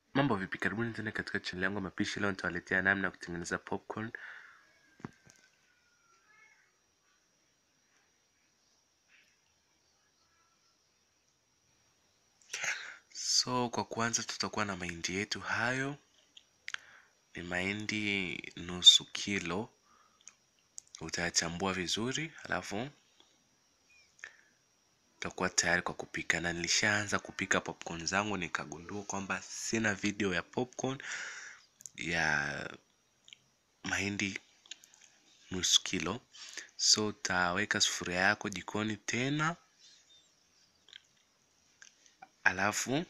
Mambo vipi, karibuni tena katika channel yangu ya mapishi. Leo nitawaletea namna ya kutengeneza popcorn. So kwa kwanza, tutakuwa na mahindi yetu. Hayo ni mahindi nusu kilo, utayachambua vizuri, alafu utakuwa tayari kwa kupika. Na nilishaanza kupika popcorn zangu, nikagundua kwamba sina video ya popcorn ya mahindi nusu kilo. So utaweka sufuria yako jikoni tena, alafu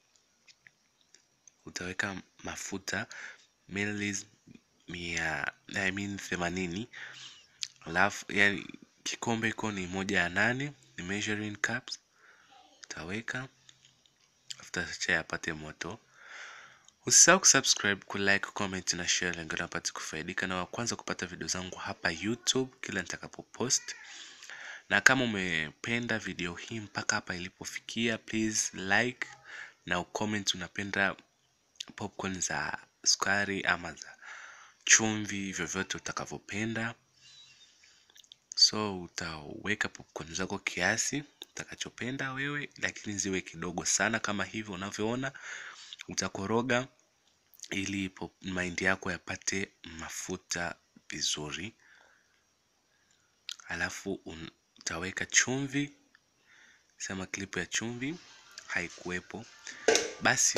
utaweka mafuta ml mia I mean themanini, alafu yani kikombe iko ni moja ya nane, ni measuring cups. Utaweka afuta cha yapate moto. Usisahau kusubscribe, kulike, comment na share, lengo la pate kufaidika na wa kwanza kupata video zangu hapa YouTube kila nitakapopost. Na kama umependa video hii mpaka hapa ilipofikia, please like na ucomment unapenda popcorn za sukari ama za chumvi, vyovyote utakavyopenda. So utaweka popcorn zako kiasi utakachopenda wewe, lakini ziwe kidogo sana kama hivyo unavyoona. Utakoroga ili mahindi yako yapate mafuta vizuri, alafu utaweka chumvi. Sema klipu ya chumvi haikuwepo, basi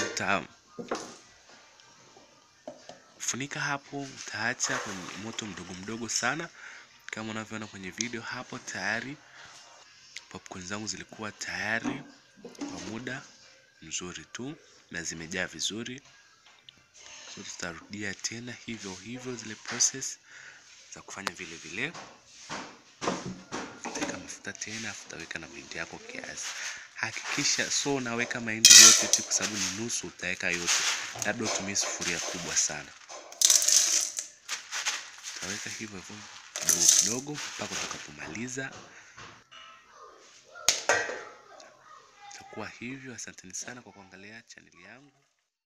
utafunika hapo, utaacha kwenye moto mdogo mdogo sana, kama unavyoona kwenye video hapo. Tayari popcorn zangu zilikuwa tayari kwa muda mzuri tu na zimejaa vizuri. So tutarudia tena hivyo hivyo zile process za kufanya vile vile. Utaweka mafuta tena, afu utaweka na mahindi yako kiasi. Hakikisha so unaweka mahindi yote tu, kwa sababu ni nusu, utaweka yote, labda utumie sufuria kubwa sana. Utaweka hivyo hivyo kidogo kidogo mpaka utakapomaliza. Itakuwa hivyo. Asanteni sana kwa kuangalia chaneli yangu.